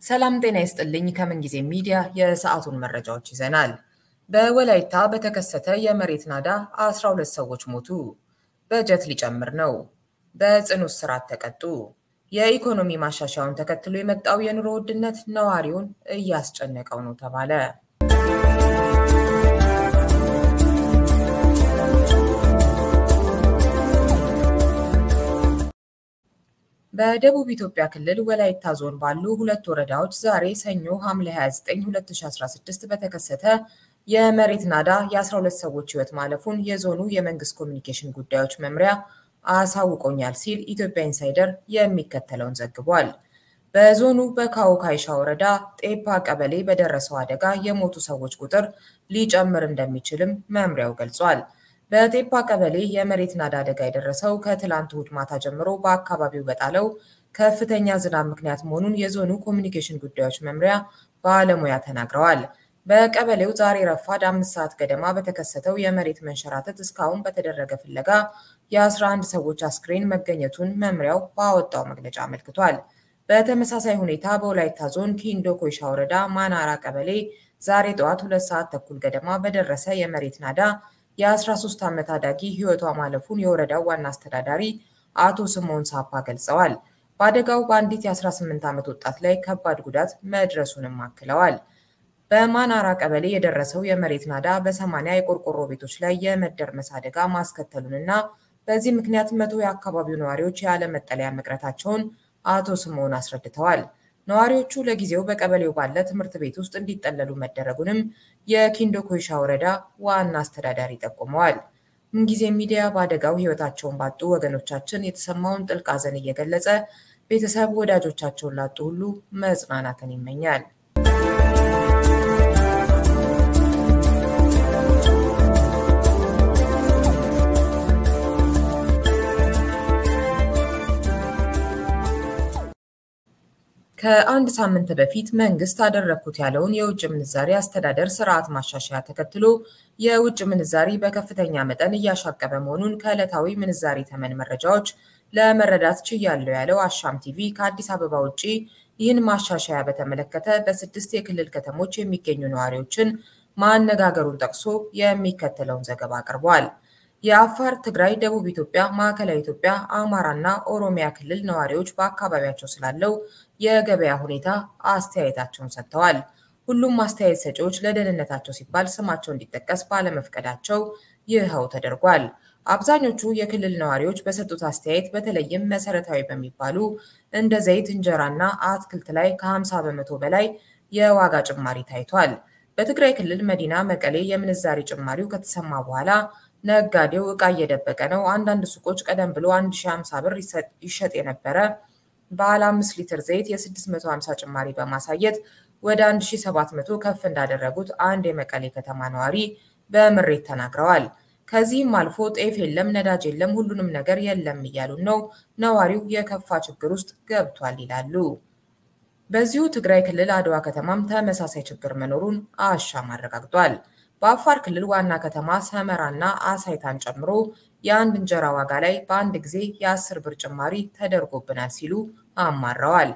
ሰላም ጤና ይስጥልኝ። ከምን ጊዜ ሚዲያ የሰዓቱን መረጃዎች ይዘናል። በወላይታ በተከሰተ የመሬት ናዳ 12 ሰዎች ሞቱ። በጀት ሊጨምር ነው። በጽኑ እስራት ተቀጡ። የኢኮኖሚ ማሻሻያውን ተከትሎ የመጣው የኑሮ ውድነት ነዋሪውን እያስጨነቀው ነው ተባለ። በደቡብ ኢትዮጵያ ክልል ወላይታ ዞን ባሉ ሁለት ወረዳዎች ዛሬ ሰኞ ሐምሌ 29 2016 በተከሰተ የመሬት ናዳ የ12 ሰዎች ሕይወት ማለፉን የዞኑ የመንግስት ኮሚኒኬሽን ጉዳዮች መምሪያ አሳውቆኛል ሲል ኢትዮጵያ ኢንሳይደር የሚከተለውን ዘግቧል። በዞኑ በካዎ ካይሻ ወረዳ ጤፓ ቀበሌ በደረሰው አደጋ የሞቱ ሰዎች ቁጥር ሊጨምር እንደሚችልም መምሪያው ገልጿል። በጤፓ ቀበሌ የመሬት ናዳ አደጋ የደረሰው ከትላንት እሁድ ማታ ጀምሮ በአካባቢው በጣለው ከፍተኛ ዝናብ ምክንያት መሆኑን የዞኑ ኮሚኒኬሽን ጉዳዮች መምሪያ ባለሙያ ተናግረዋል። በቀበሌው ዛሬ ረፋድ አምስት ሰዓት ገደማ በተከሰተው የመሬት መንሸራተት እስካሁን በተደረገ ፍለጋ የ11 ሰዎች አስክሬን መገኘቱን መምሪያው ባወጣው መግለጫ አመልክቷል። በተመሳሳይ ሁኔታ በወላይታ ዞን ኪንዶ ኮይሻ ወረዳ ማናራ ቀበሌ ዛሬ ጠዋት ሁለት ሰዓት ተኩል ገደማ በደረሰ የመሬት ናዳ የ13 ዓመት አዳጊ ሕይወቷ ማለፉን የወረዳው ዋና አስተዳዳሪ አቶ ስምዖን ሳፓ ገልጸዋል። በአደጋው በአንዲት የ18 ዓመት ወጣት ላይ ከባድ ጉዳት መድረሱንም አክለዋል። በማናራ ቀበሌ የደረሰው የመሬት ናዳ በሰማንያ የቆርቆሮ ቤቶች ላይ የመደርመስ አደጋ ማስከተሉንና በዚህ ምክንያት መቶ የአካባቢው ነዋሪዎች ያለ መጠለያ መቅረታቸውን አቶ ስምዖን አስረድተዋል። ነዋሪዎቹ ለጊዜው በቀበሌው ባለ ትምህርት ቤት ውስጥ እንዲጠለሉ መደረጉንም የኪንዶ ኮይሻ ወረዳ ዋና አስተዳዳሪ ጠቁመዋል። ምንጊዜ ሚዲያ በአደጋው ሕይወታቸውን ባጡ ወገኖቻችን የተሰማውን ጥልቅ ሐዘን እየገለጸ ቤተሰብ ወዳጆቻቸውን ላጡ ሁሉ መጽናናትን ይመኛል። ከአንድ ሳምንት በፊት መንግስት አደረግኩት ያለውን የውጭ ምንዛሪ አስተዳደር ስርዓት ማሻሻያ ተከትሎ የውጭ ምንዛሪ በከፍተኛ መጠን እያሻቀበ መሆኑን ከዕለታዊ ምንዛሪ ተመን መረጃዎች ለመረዳት ችያለሁ ያለው አሻም ቲቪ ከአዲስ አበባ ውጭ ይህን ማሻሻያ በተመለከተ በስድስት የክልል ከተሞች የሚገኙ ነዋሪዎችን ማነጋገሩን ጠቅሶ የሚከተለውን ዘገባ አቅርቧል። የአፋር፣ ትግራይ፣ ደቡብ ኢትዮጵያ፣ ማዕከላዊ ኢትዮጵያ፣ አማራና ኦሮሚያ ክልል ነዋሪዎች በአካባቢያቸው ስላለው የገበያ ሁኔታ አስተያየታቸውን ሰጥተዋል። ሁሉም አስተያየት ሰጪዎች ለደህንነታቸው ሲባል ስማቸው እንዲጠቀስ ባለመፍቀዳቸው ይኸው ተደርጓል። አብዛኞቹ የክልል ነዋሪዎች በሰጡት አስተያየት በተለይም መሰረታዊ በሚባሉ እንደ ዘይት፣ እንጀራና አትክልት ላይ ከ50 በመቶ በላይ የዋጋ ጭማሪ ታይቷል። በትግራይ ክልል መዲና መቀሌ የምንዛሬ ጭማሪው ከተሰማ በኋላ ነጋዴው ዕቃ እየደበቀ ነው። አንዳንድ ሱቆች ቀደም ብሎ 1050 ብር ይሸጥ የነበረ ባለ 5 ሊትር ዘይት የ650 ጭማሪ በማሳየት ወደ 1700 ከፍ እንዳደረጉት አንድ የመቀሌ ከተማ ነዋሪ በምሬት ተናግረዋል። ከዚህም አልፎ ጤፍ የለም፣ ነዳጅ የለም፣ ሁሉንም ነገር የለም እያሉን ነው። ነዋሪው የከፋ ችግር ውስጥ ገብቷል ይላሉ። በዚሁ ትግራይ ክልል አድዋ ከተማም ተመሳሳይ ችግር መኖሩን አሻም አረጋግጧል። በአፋር ክልል ዋና ከተማ ሰመራና አሳይታን ጨምሮ የአንድ እንጀራ ዋጋ ላይ በአንድ ጊዜ የአስር ብር ጭማሪ ተደርጎብናል ሲሉ አማረዋል።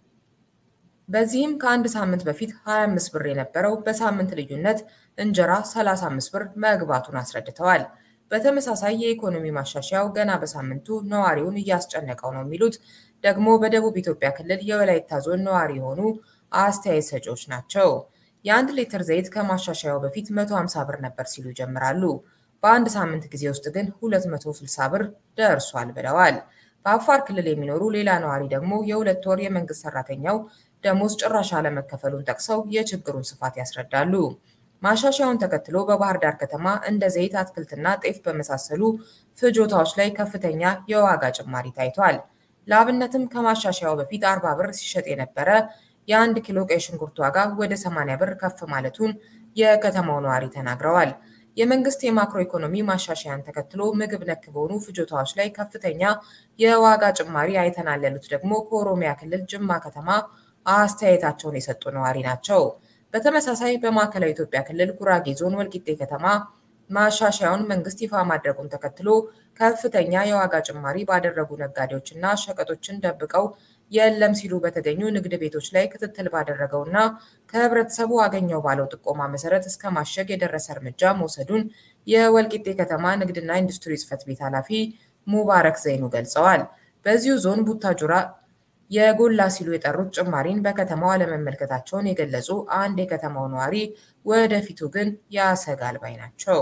በዚህም ከአንድ ሳምንት በፊት 25 ብር የነበረው በሳምንት ልዩነት እንጀራ 35 ብር መግባቱን አስረድተዋል። በተመሳሳይ የኢኮኖሚ ማሻሻያው ገና በሳምንቱ ነዋሪውን እያስጨነቀው ነው የሚሉት ደግሞ በደቡብ ኢትዮጵያ ክልል የወላይታ ዞን ነዋሪ የሆኑ አስተያየት ሰጪዎች ናቸው። የአንድ ሊትር ዘይት ከማሻሻያው በፊት 150 ብር ነበር ሲሉ ይጀምራሉ። በአንድ ሳምንት ጊዜ ውስጥ ግን 260 ብር ደርሷል ብለዋል። በአፋር ክልል የሚኖሩ ሌላ ነዋሪ ደግሞ የሁለት ወር የመንግስት ሰራተኛው ደሞዝ ጭራሽ አለመከፈሉን ጠቅሰው የችግሩን ስፋት ያስረዳሉ። ማሻሻያውን ተከትሎ በባህር ዳር ከተማ እንደ ዘይት፣ አትክልትና ጤፍ በመሳሰሉ ፍጆታዎች ላይ ከፍተኛ የዋጋ ጭማሪ ታይቷል። ለአብነትም ከማሻሻያው በፊት 40 ብር ሲሸጥ የነበረ የአንድ ኪሎ ቀይ ሽንኩርት ዋጋ ወደ 80 ብር ከፍ ማለቱን የከተማው ነዋሪ ተናግረዋል። የመንግስት የማክሮ ኢኮኖሚ ማሻሻያን ተከትሎ ምግብ ነክ በሆኑ ፍጆታዎች ላይ ከፍተኛ የዋጋ ጭማሪ አይተናል ያሉት ደግሞ ከኦሮሚያ ክልል ጅማ ከተማ አስተያየታቸውን የሰጡ ነዋሪ ናቸው። በተመሳሳይ በማዕከላዊ ኢትዮጵያ ክልል ጉራጌ ዞን ወልቂጤ ከተማ ማሻሻያውን መንግስት ይፋ ማድረጉን ተከትሎ ከፍተኛ የዋጋ ጭማሪ ባደረጉ ነጋዴዎችና ሸቀጦችን ደብቀው የለም ሲሉ በተገኙ ንግድ ቤቶች ላይ ክትትል ባደረገውና ከህብረተሰቡ አገኘው ባለው ጥቆማ መሰረት እስከ ማሸግ የደረሰ እርምጃ መውሰዱን የወልቂጤ ከተማ ንግድና ኢንዱስትሪ ጽሕፈት ቤት ኃላፊ ሙባረክ ዘይኑ ገልጸዋል። በዚሁ ዞን ቡታጁራ የጎላ ሲሉ የጠሩት ጭማሪን በከተማው አለመመልከታቸውን የገለጹ አንድ የከተማው ነዋሪ ወደፊቱ ግን ያሰጋል ባይ ናቸው።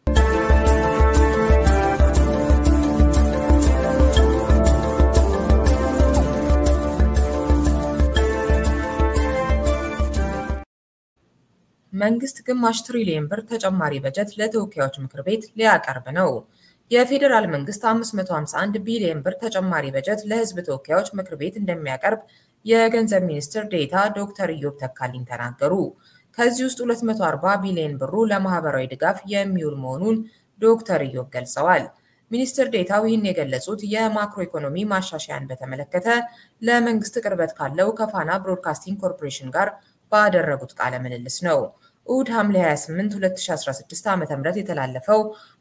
መንግስት ግማሽ ትሪሊየን ብር ተጨማሪ በጀት ለተወካዮች ምክር ቤት ሊያቀርብ ነው። የፌዴራል መንግስት 551 ቢሊዮን ብር ተጨማሪ በጀት ለህዝብ ተወካዮች ምክር ቤት እንደሚያቀርብ የገንዘብ ሚኒስትር ዴኤታ ዶክተር ኢዮብ ተካልኝ ተናገሩ። ከዚህ ውስጥ 240 ቢሊዮን ብሩ ለማህበራዊ ድጋፍ የሚውል መሆኑን ዶክተር ኢዮብ ገልጸዋል። ሚኒስትር ዴኤታው ይህን የገለጹት የማክሮ ኢኮኖሚ ማሻሻያን በተመለከተ ለመንግስት ቅርበት ካለው ከፋና ብሮድካስቲንግ ኮርፖሬሽን ጋር ባደረጉት ቃለ ምልልስ ነው። እሁድ ሐምሌ 28 2016 ዓ.ም የተላለፈው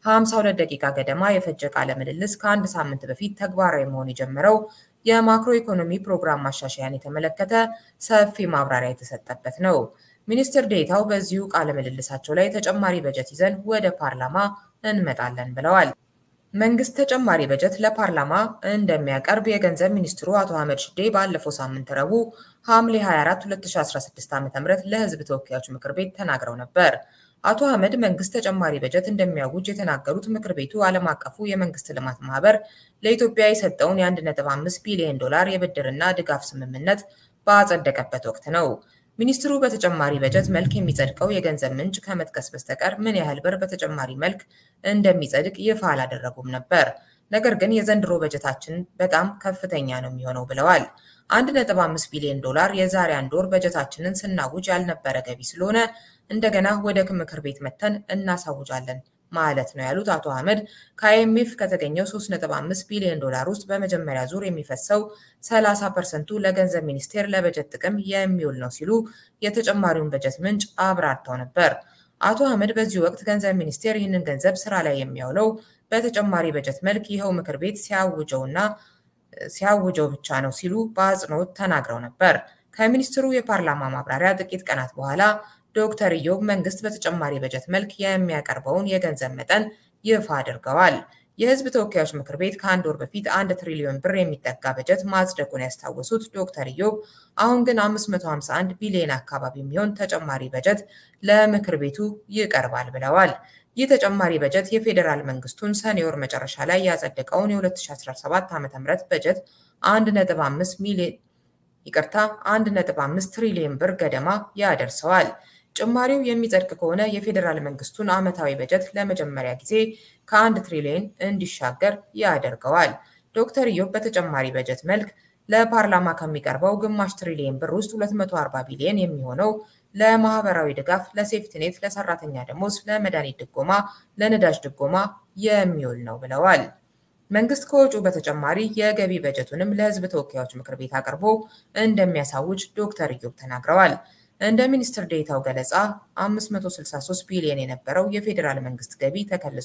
52 ደቂቃ ገደማ የፈጀ ቃለ ምልልስ ከአንድ ሳምንት በፊት ተግባራዊ መሆን የጀመረው የማክሮ ኢኮኖሚ ፕሮግራም ማሻሻያን የተመለከተ ሰፊ ማብራሪያ የተሰጠበት ነው። ሚኒስትር ዴኤታው በዚሁ ቃለ ምልልሳቸው ላይ ተጨማሪ በጀት ይዘን ወደ ፓርላማ እንመጣለን ብለዋል። መንግስት ተጨማሪ በጀት ለፓርላማ እንደሚያቀርብ የገንዘብ ሚኒስትሩ አቶ አህመድ ሽዴ ባለፈው ሳምንት ረቡዕ ሐምሌ 24 2016 ዓ.ም ለህዝብ ተወካዮች ምክር ቤት ተናግረው ነበር። አቶ አህመድ መንግስት ተጨማሪ በጀት እንደሚያውጅ የተናገሩት ምክር ቤቱ ዓለም አቀፉ የመንግስት ልማት ማህበር ለኢትዮጵያ የሰጠውን የ1.5 ቢሊዮን ዶላር የብድርና ድጋፍ ስምምነት ባጸደቀበት ወቅት ነው። ሚኒስትሩ በተጨማሪ በጀት መልክ የሚጸድቀው የገንዘብ ምንጭ ከመጥቀስ በስተቀር ምን ያህል ብር በተጨማሪ መልክ እንደሚጸድቅ ይፋ አላደረጉም ነበር። ነገር ግን የዘንድሮ በጀታችን በጣም ከፍተኛ ነው የሚሆነው ብለዋል። 1.5 ቢሊዮን ዶላር የዛሬ አንድ ወር በጀታችንን ስናውጅ ያልነበረ ገቢ ስለሆነ እንደገና ወደ ምክር ቤት መተን እናሳውጃለን ማለት ነው ያሉት አቶ አህመድ ከአይኤምኤፍ ከተገኘው 3.5 ቢሊዮን ዶላር ውስጥ በመጀመሪያ ዙር የሚፈሰው 30 ፐርሰንቱ ለገንዘብ ሚኒስቴር ለበጀት ጥቅም የሚውል ነው ሲሉ የተጨማሪውን በጀት ምንጭ አብራርተው ነበር። አቶ አህመድ በዚህ ወቅት ገንዘብ ሚኒስቴር ይህንን ገንዘብ ስራ ላይ የሚያውለው በተጨማሪ በጀት መልክ ይኸው ምክር ቤት ሲያውጀውና ሲያውጀው ብቻ ነው ሲሉ በአጽንኦት ተናግረው ነበር። ከሚኒስትሩ የፓርላማ ማብራሪያ ጥቂት ቀናት በኋላ ዶክተር ኢዮብ መንግስት በተጨማሪ በጀት መልክ የሚያቀርበውን የገንዘብ መጠን ይፋ አድርገዋል። የህዝብ ተወካዮች ምክር ቤት ከአንድ ወር በፊት አንድ ትሪሊዮን ብር የሚጠጋ በጀት ማጽደቁን ያስታወሱት ዶክተር ኢዮብ አሁን ግን 551 ቢሊዮን አካባቢ የሚሆን ተጨማሪ በጀት ለምክር ቤቱ ይቀርባል ብለዋል። ይህ ተጨማሪ በጀት የፌዴራል መንግስቱን ሰኔ ወር መጨረሻ ላይ ያጸደቀውን የ2017 ዓ.ም በጀት 1.5 ሚሊዮን ይቅርታ 1.5 ትሪሊዮን ብር ገደማ ያደርሰዋል። ጭማሪው የሚጸድቅ ከሆነ የፌዴራል መንግስቱን ዓመታዊ በጀት ለመጀመሪያ ጊዜ ከአንድ ትሪሊዮን እንዲሻገር ያደርገዋል። ዶክተር ኢዮብ በተጨማሪ በጀት መልክ ለፓርላማ ከሚቀርበው ግማሽ ትሪሊዮን ብር ውስጥ 240 ቢሊዮን የሚሆነው ለማህበራዊ ድጋፍ፣ ለሴፍትኔት፣ ለሰራተኛ ደሞዝ፣ ለመድኃኒት ድጎማ፣ ለነዳጅ ድጎማ የሚውል ነው ብለዋል። መንግስት ከወጪው በተጨማሪ የገቢ በጀቱንም ለህዝብ ተወካዮች ምክር ቤት አቅርቦ እንደሚያሳውጅ ዶክተር ኢዮብ ተናግረዋል። እንደ ሚኒስትር ዴኤታው ገለጻ 563 ቢሊዮን የነበረው የፌዴራል መንግስት ገቢ ተከልሶ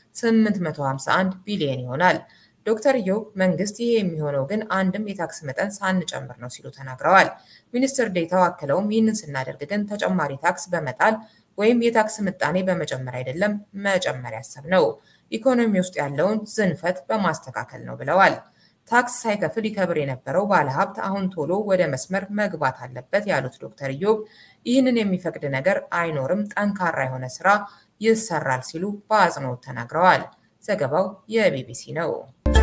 851 ቢሊዮን ይሆናል። ዶክተር ኢዮብ መንግስት ይሄ የሚሆነው ግን አንድም የታክስ መጠን ሳንጨምር ነው ሲሉ ተናግረዋል። ሚኒስትር ዴኤታው አክለውም ይህንን ስናደርግ ግን ተጨማሪ ታክስ በመጣል ወይም የታክስ ምጣኔ በመጨመር አይደለም መጨመር ያሰብነው ኢኮኖሚ ውስጥ ያለውን ዝንፈት በማስተካከል ነው ብለዋል። ታክስ ሳይከፍል ይከብር የነበረው ባለሀብት አሁን ቶሎ ወደ መስመር መግባት አለበት ያሉት ዶክተር ኢዮብ ይህንን የሚፈቅድ ነገር አይኖርም፣ ጠንካራ የሆነ ስራ ይሰራል ሲሉ በአጽንኦት ተናግረዋል። ዘገባው የቢቢሲ ነው።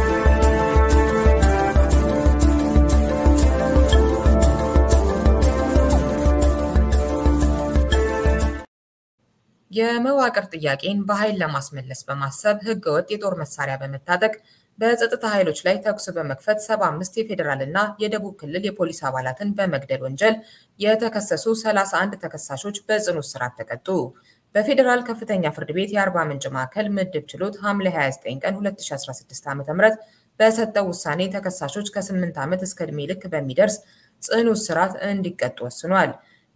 የመዋቅር ጥያቄን በኃይል ለማስመለስ በማሰብ ህገወጥ የጦር መሳሪያ በመታጠቅ በጸጥታ ኃይሎች ላይ ተኩስ በመክፈት 75 የፌዴራል እና የደቡብ ክልል የፖሊስ አባላትን በመግደል ወንጀል የተከሰሱ 31 ተከሳሾች በጽኑ እስራት ተቀጡ። በፌዴራል ከፍተኛ ፍርድ ቤት የአርባ ምንጭ ማዕከል ምድብ ችሎት ሐምሌ 29 ቀን 2016 ዓ.ም በሰጠው ውሳኔ ተከሳሾች ከ8 ዓመት እስከ ዕድሜ ልክ በሚደርስ ጽኑ እስራት እንዲቀጡ ወስኗል።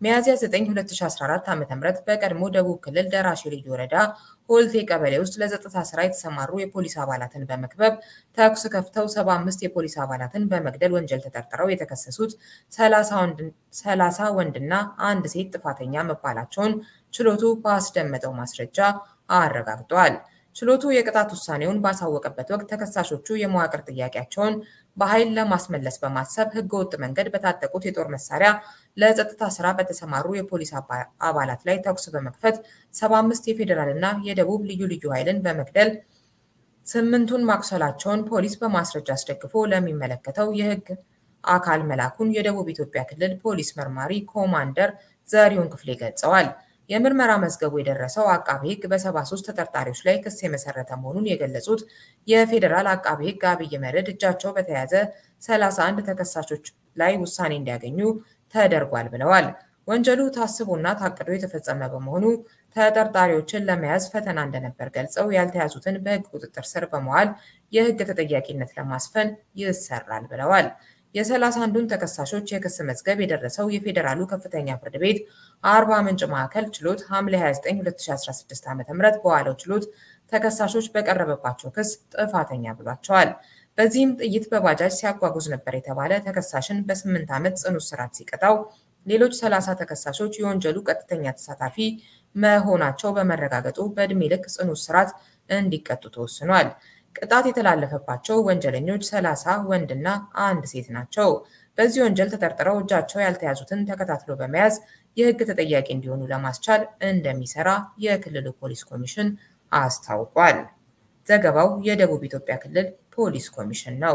ሚያዝያ 9 2014 ዓ.ም በቀድሞ ደቡብ ክልል ደራሼ ልዩ ወረዳ ሆልቴ ቀበሌ ውስጥ ለጸጥታ ስራ የተሰማሩ የፖሊስ አባላትን በመክበብ ተኩስ ከፍተው 75 የፖሊስ አባላትን በመግደል ወንጀል ተጠርጥረው የተከሰሱት 30 ወንድና አንድ ሴት ጥፋተኛ መባላቸውን ችሎቱ ባስደመጠው ማስረጃ አረጋግጧል። ችሎቱ የቅጣት ውሳኔውን ባሳወቀበት ወቅት ተከሳሾቹ የመዋቅር ጥያቄያቸውን በኃይል ለማስመለስ በማሰብ ህገወጥ መንገድ በታጠቁት የጦር መሳሪያ ለጸጥታ ስራ በተሰማሩ የፖሊስ አባላት ላይ ተኩስ በመክፈት 75 የፌዴራልና የደቡብ ልዩ ልዩ ኃይልን በመግደል ስምንቱን ማቁሰላቸውን ፖሊስ በማስረጃ አስደግፎ ለሚመለከተው የህግ አካል መላኩን የደቡብ ኢትዮጵያ ክልል ፖሊስ መርማሪ ኮማንደር ዘሪሁን ክፍሌ ገልጸዋል። የምርመራ መዝገቡ የደረሰው አቃቤ ህግ በ73 ተጠርጣሪዎች ላይ ክስ የመሰረተ መሆኑን የገለጹት የፌዴራል አቃቤ ህግ አብይ መርዕድ እጃቸው በተያዘ 31 ተከሳሾች ላይ ውሳኔ እንዲያገኙ ተደርጓል ብለዋል። ወንጀሉ ታስቦና ታቅዶ የተፈጸመ በመሆኑ ተጠርጣሪዎችን ለመያዝ ፈተና እንደነበር ገልጸው ያልተያዙትን በህግ ቁጥጥር ስር በመዋል የህግ ተጠያቂነት ለማስፈን ይሰራል ብለዋል። የሰላሳ አንዱን ተከሳሾች የክስ መዝገብ የደረሰው የፌዴራሉ ከፍተኛ ፍርድ ቤት አርባ ምንጭ ማዕከል ችሎት ሐምሌ 29 2016 ዓ.ም በዋለው ችሎት ተከሳሾች በቀረበባቸው ክስ ጥፋተኛ ብሏቸዋል። በዚህም ጥይት በባጃጅ ሲያጓጉዝ ነበር የተባለ ተከሳሽን በስምንት ዓመት ጽኑ እስራት ሲቀጣው ሌሎች 30 ተከሳሾች የወንጀሉ ቀጥተኛ ተሳታፊ መሆናቸው በመረጋገጡ በዕድሜ ልክ ጽኑ እስራት እንዲቀጡ ተወስኗል። ቅጣት የተላለፈባቸው ወንጀለኞች 30 ወንድና አንድ ሴት ናቸው። በዚህ ወንጀል ተጠርጥረው እጃቸው ያልተያዙትን ተከታትሎ በመያዝ የህግ ተጠያቂ እንዲሆኑ ለማስቻል እንደሚሰራ የክልሉ ፖሊስ ኮሚሽን አስታውቋል። ዘገባው የደቡብ ኢትዮጵያ ክልል ፖሊስ ኮሚሽን ነው።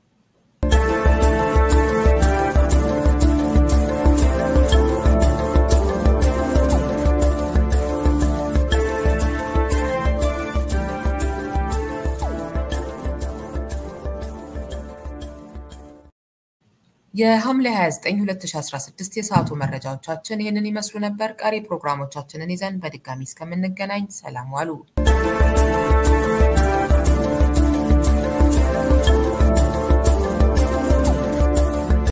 የሐምሌ 29 2016 የሰዓቱ መረጃዎቻችን ይህንን ይመስሉ ነበር። ቀሪ ፕሮግራሞቻችንን ይዘን በድጋሚ እስከምንገናኝ ሰላም ዋሉ።